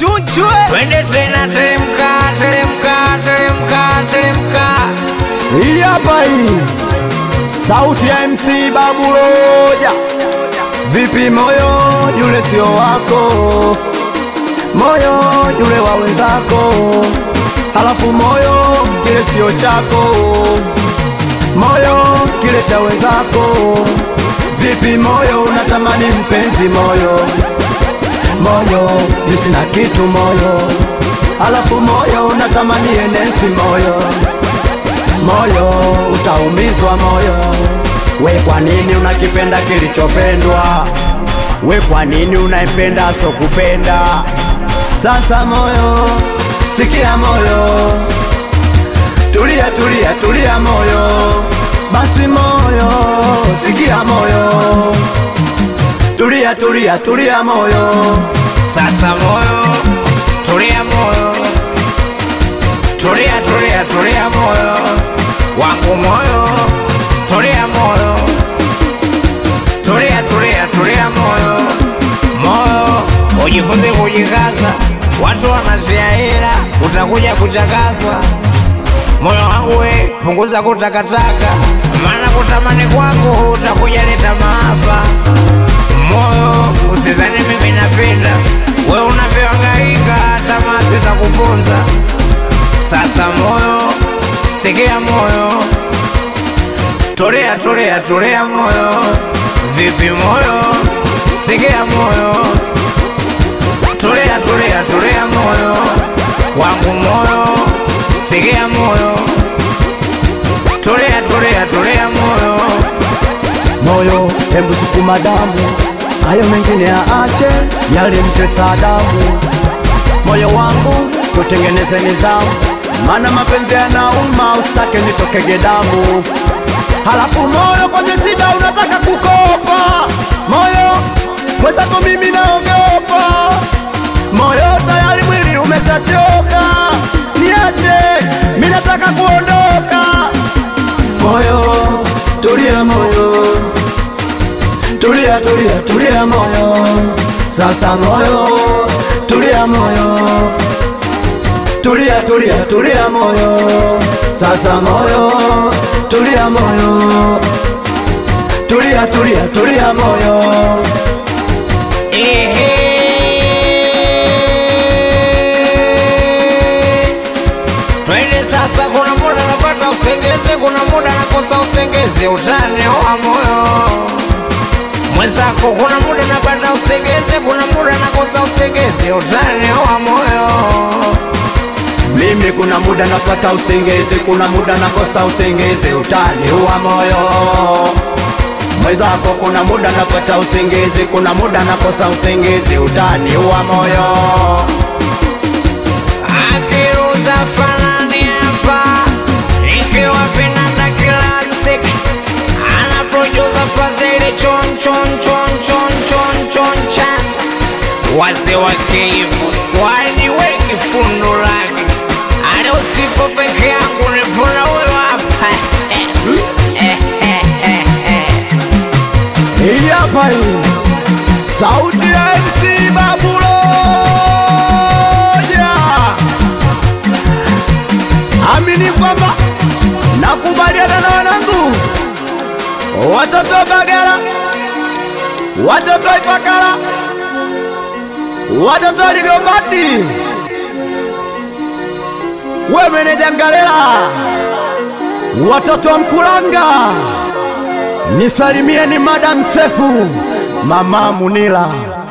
chunchwe twende tena, teremka, teremka, teremka, teremka. Hii hapa hii sauti ya MC Babuloja. Vipi moyo yule sio wako, moyo yule wa wenzako, halafu moyo kile sio chako, moyo kile cha wenzako. Vipi moyo unatamani mpenzi moyo, moyo ni sina kitu moyo, halafu moyo unatamani enesi moyo moyo utaumizwa moyo. We kwa nini unakipenda kilichopendwa? We kwa nini unaipenda sokupenda? Sasa moyo, sikia moyo, tulia tulia tulia moyo, basi moyo, sikia moyo, tulia tulia tulia moyo, Sasa moyo, tulia moyo, tulia tulia tulia moyo wangu moyo, tulia moyo, tulia tulia tulia moyo, moyo ujifunze kujikaza. Watu wanatia hela, utakuja kuchakazwa. Moyo wangu we, punguza kutakataka, maana kutamani kwangu utakuja leta maafa. Moyo usizani mimi napenda we unavyohangaika, tamaa zitakuponza. Sasa moyo, sikia moyo, tulia tulia tulia moyo. Vipi moyo, sikia moyo, tulia tulia tulia moyo wangu moyo, sikia moyo, tulia tulia tulia moyo. moyo, hebu sukuma damu, hayo mengine yaache, yalimtesa damu. Moyo wangu tutengeneze nizamu, maana mapenzi yanauma, usitake nitokege damu. Halafu moyo kwenye shida unataka kukopa, moyo mwenzako mimi naogopa, moyo tayari mwili umeshachoka, niache, mimi nataka kuondoka. Moyo tulia, moyo tulia, tulia, tulia moyo, sasa moyo tulia, moyo tulia, tulia, tulia moyo, sasa moyo tulia, moyo tulia, tulia, tulia moyo. Ehe. Twende sasa, kuna muda napata usengezi, kuna muda nakosa usengezi, utani wa moyo mwenzako. Kuna muda napata usengezi, kuna muda nakosa usengezi, utani wa moyo. Mimi kuna muda napata usengezi, kuna muda nakosa usengezi, utani wa moyo. Mwenzako kuna muda napata usengezi, kuna muda nakosa usengezi, utani wa moyo. Akiruza fanani hapa ikiwa vinanda classic ana producer Fazili chon chon chon chon chon chon chan wazee wa keifu squad wengi fundo lake ale usipo peke yangu nipona huyo hapa Hii hapa hii sauti ya MC Babuloja, amini kwamba nakubaliana na wanangu, watoto wa Bagara, watoto wa Ifakara, watoto wa Ligombati, we meneja Ngalela, watoto wa Mkulanga nisalimie ni Madam Sefu, Mama Munila.